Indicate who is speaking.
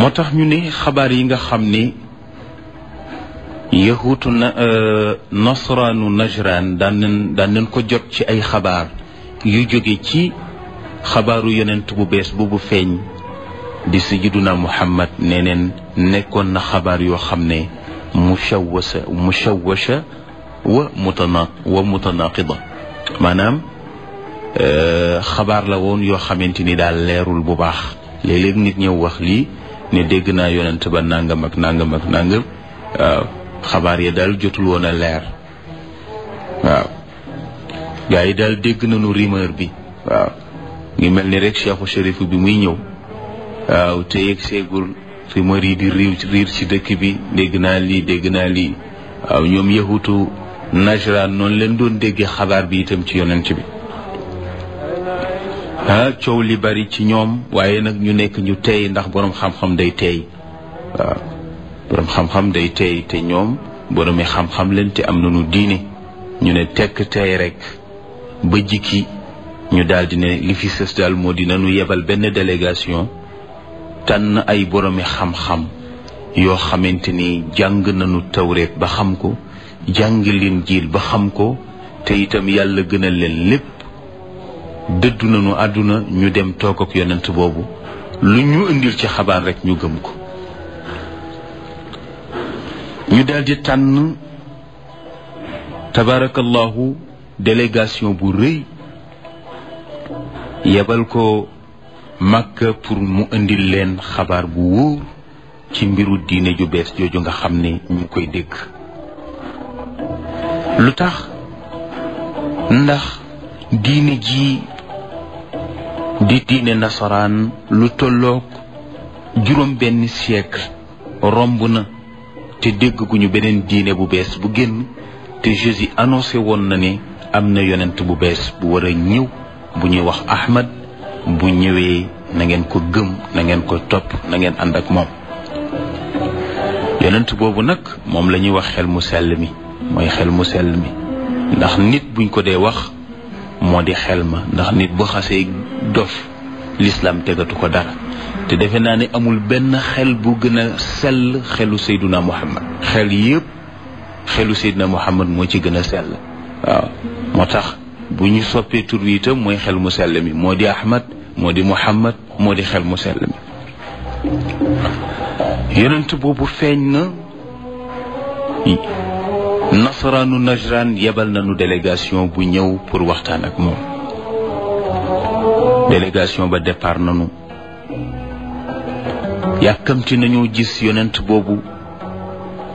Speaker 1: moo tax ñu ne xabaar yi nga xam ne yahuutu na nasraanu najraan daan nañ daan nañ ko jot ci ay xabaar yu jóge ci xabaaru yonent bu bees boobu feeñ di sayyiduna muhammad nee neen nekkoon na xabaar yoo xam ne mushawwasa mushawwasha wa mutana wa mutanaqida maanaam xabaar la woon yoo xamante ni daal leerul bu baax léeg-léeg nit ñëw wax lii ne dégg naa yonent ba nangam ak nangam ak nangam waaw xabaar ya daal jotul woon a leer waaw gaa yi daal dégg nañu rumeur bi waaw ngi mel ni rek cheikhu shérif bi muy ñëw waaw te yegg seegul rumeur yi di riir riir ci dëkk bi dégg naa lii dégg naa lii waaw ñoom yahutu najran noonu leen doon déggee xabaar bi itam ci yonent bi ah coow li bari ci ñoom waaye nag ñu nekk ñu tey ndax boroom xam-xam day tey waaw boroom xam-xam day tey te ñoom boroomi xam-xam leen te am nañu diine ñu ne tekk tey rek ba jikki ñu daal di ne li fi sës daal moo di nañu yebal benn délégation tànn ay boroomi xam-xam yoo xamante ni jàng nañu tawreet ba xam ko jàng leen jiil ba xam ko te itam yàlla gënal leen lépp dëddu nañu àdduna ñu dem toog ak yonent boobu lu ñu indil ci xabaar rek ñu gëm ko ñu daldi tànn tabarakallahu délégation bu rëy yebal ko Makka pour mu indil leen xabaar bu wóor ci mbiru diine ju bees jooju nga xam ne ñu ngi koy dégg lu tax ndax diine ji di diine nasaraan lu tolloog juróom benn siècle romb na te dégg gu ñu beneen diine bu bees bu génn te Jésus annoncé woon na ne am na yonent bu bees bu war a ñëw bu ñuy wax Ahmad bu ñëwee na ngeen ko gëm na ngeen ko topp na ngeen ànd ak moom yonent boobu nag moom la ñuy wax xel mu sell mi mooy xel mu sell mi ndax nit buñ ko dee wax moo di xel ma ndax nit bu xasee dof l'islam tegatu ko dara te defe naa ne amul benn xel bu gën a sell xelu Seyduna Muhammad xel yépp xelu Seyduna Muhammad moo ci gën a sell waaw moo tax bu ñu soppee tur wi itam mooy xel mu sell mi moo di Ahmad moo di Muhammad moo di xel mu sell mi yonent boobu feeñ na nasaraanu najran yebal nañu délégation bu ñëw pour waxtaan ak moom délégation ba départ nañu yàkkamti nañoo gis yonent boobu